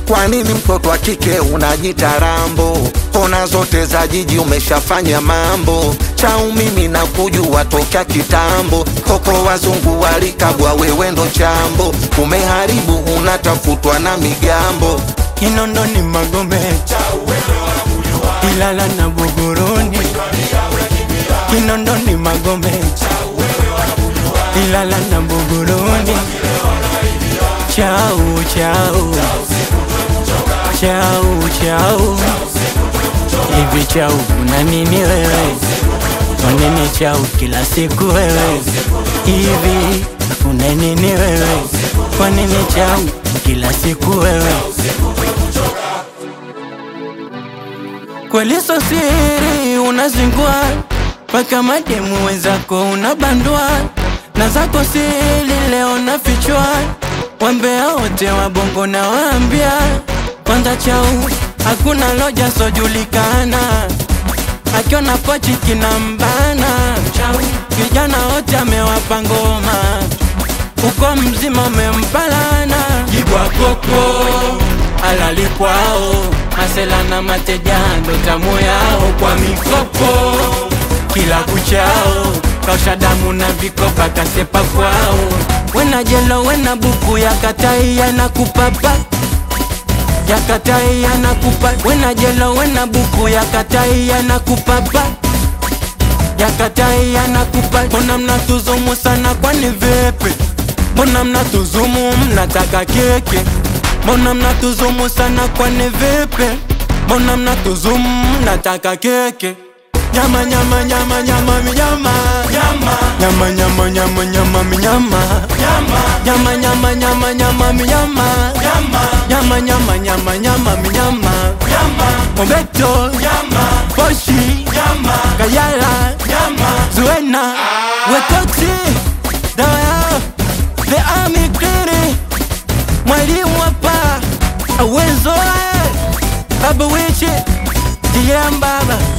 Kwa nini mtoto wa kike unajita rambo? Kona zote za jiji umeshafanya mambo. Chau mimi na kujua tokea kitambo. Koko wazungu walikabwa, wewe ndo chambo. Umeharibu, unatafutwa na migambo. Kinondoni Magombe, Ilala na Buguruni, Kinondoni Magombe, Ilala na Buguruni. Chau chau chau chau, hivi chau una nini wewe? Kwa nini chau kila siku wewe? Hivi una nini wewe? Kwa nini chau kila siku wewe? Kweli so siri unazingua mpaka mademu wenzako unabandua na zako siri leo nafichwa, wambea wote wa bongo na waambia kwanza chau hakuna loja sojulikana, akiona pochi kinambana chau, vijana wote amewapa ngoma uko mzima umempalana jibwa koko alali kwao masela na mateja ndo tamu yao kwa mikopo kila kuchao kausha damu na vikopa kasepa kwao wena jelo wena buku ya katai yanakupapa ya katai yanakupa wena jelo wena buku ya katai yanakupapa ya katai yanakupa mbona mnatuzumu sana kwani vipi mbona mnatuzumu mnataka keke mbona mnatuzumu sana kwani vipi mbona mnatuzumu mnataka keke nyama nyama nyama nyama minyama nyama nyama nyama nyama nyama minyama nyama nyama nyama nyama minyama nyama nyama nyama nyama minyama Mobeto Poshi Kayala Zuena Wetoksi Dawa The Army Cleary Mwalimu hapa Awenzo Baba Wichi Diambaba